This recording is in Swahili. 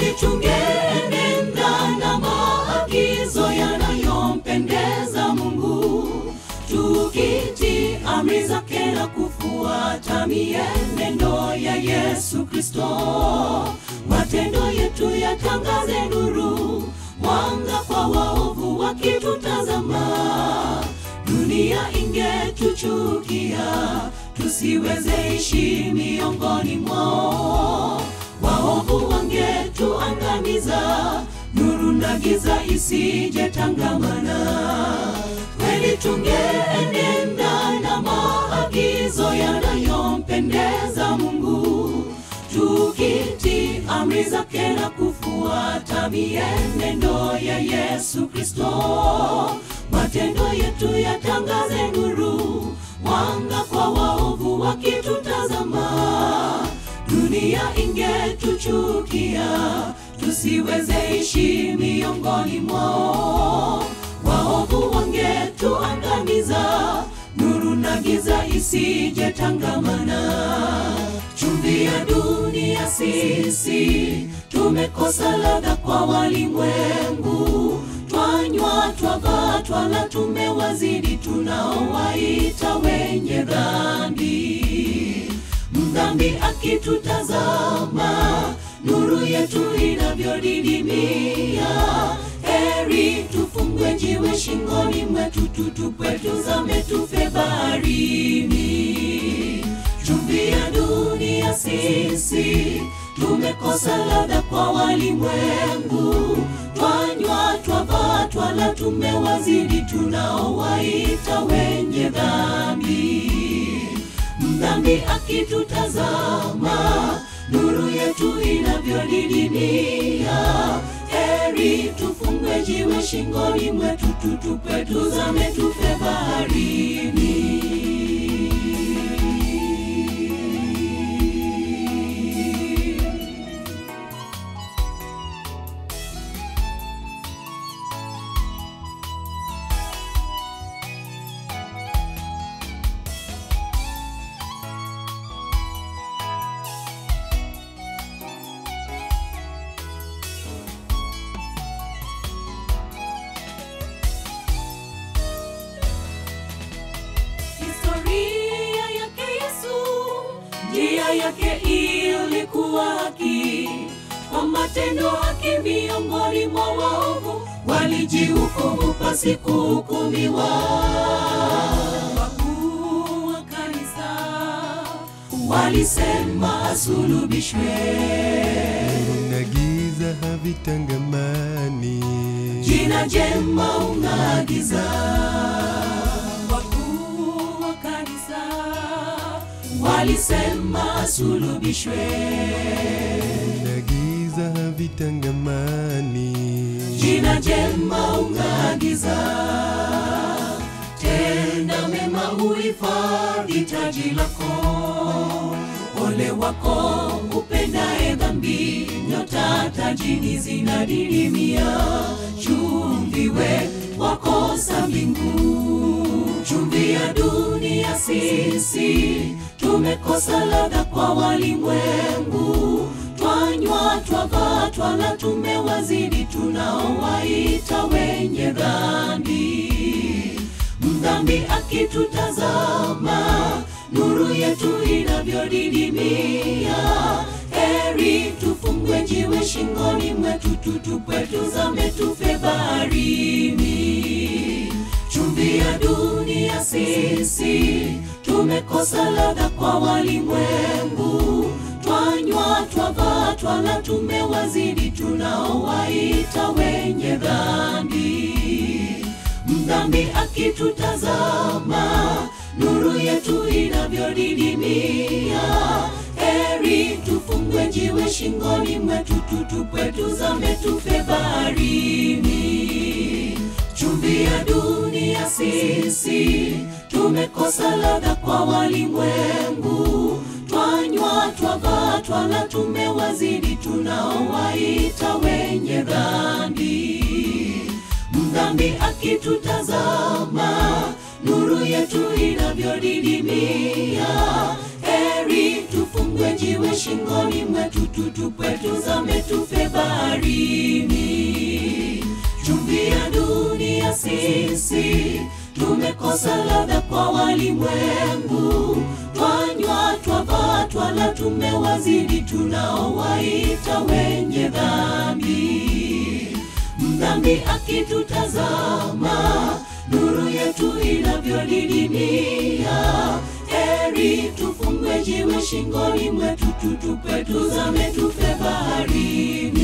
heri tungeenenda na maagizo yanayompendeza Mungu, tukiti amri zake na kufuata mienendo ya Yesu Kristo. Matendo yetu yatangaze nuru, mwanga kwa waovu wakitutazama. Dunia ingetuchukia, tusiweze ishi miongoni mwao. Waovu wangetuangamiza, nuru na giza isije tangamana. Kweli tungeenenda na maagizo yanayompendeza Mungu, tukiti amri zake na kufuata mienendo ya Yesu Kristo. Matendo yetu yatangaze nuru, mwanga kwa waovu wakitutazama. Dunia ingetuchukia, tusiweze ishi miongoni mwao. Waovu wangetuangamiza, nuru na giza isije tangamana. Chumvi ya dunia sisi, tumekosa ladha kwa walimwengu. Twanywa, twavaa, twala, tumewazidi tunaowaita wenye dhambi. Mdhambi akitutazama, nuru yetu inavyodidimia. Heri tufungwe jiwe shingoni mwetu, tutupwe, tuzame, tufe baharini. Chumvi ya dunia sisi, tumekosa ladha kwa walimwengu. Twanywa, twavaa, twala, tumewazidi tunaowaita wenye dhambi. Mdhambi akitutazama, nuru yetu inavyodidimia. Heri tufungwe jiwe shingoni mwetu, tutupwe, tuzame, tufe baharini. Historia yake Yesu, njia yake ilikuwa haki, kwa matendo haki miongoni mwa waovu walijihukumu pasi kuhukumiwa. Wakuu wa kanisa walisema asulubishwe, na giza havitangamani. jina jema unaagiza. Wakuu wa kanisa walisema asulubishwe, na giza havitangamani. jina jema unaagiza. Tenda mema uhifadhi taji lako, ole wako upendaye dhambi, nyota tajini zinadidimia. Chumviwe wakosa mbingu, chumvi ya dunia sisi, tumekosa ladha kwa walimwengu. Twanywa, twavaa, twala, tumewazidi tunaowaita wenye dhambi. Mdhambi akitutazama, nuru yetu inavyodidimia. Heri tufungwe jiwe shingoni mwetu, tutupwe, tuzame, tufe baharini. Chumvi ya dunia sisi, tumekosa ladha kwa walimwengu. Twanywa, twavaa, twala, tumewazidi tunaowaita wenye dhambi. Mdhambi akitutazama, nuru yetu inavyodidimia. Heri tufungwe jiwe shingoni mwetu, tutupwe, tuzame, tufe baharini. Chumvi ya dunia sisi, tumekosa ladha kwa walimwengu. Twanywa, twavaa, twala, tumewazidi tunaowaita wenye dhambi. Mdhambi akitutazama, nuru yetu inavyodidimia. Heri tufungwe jiwe shingoni mwetu, tutupwe tuzame, tufe baharini. Chumvi ya dunia sisi tumekosa ladha kwa walimwengu, twanywa twavaa twala, tumewazidi tunaowaita wenye dhambi. Mdhambi akitutazama, nuru yetu inavyodidimia. Heri tufungwe jiwe shingoni mwetu, tutupwe tuzame, tufe baharini.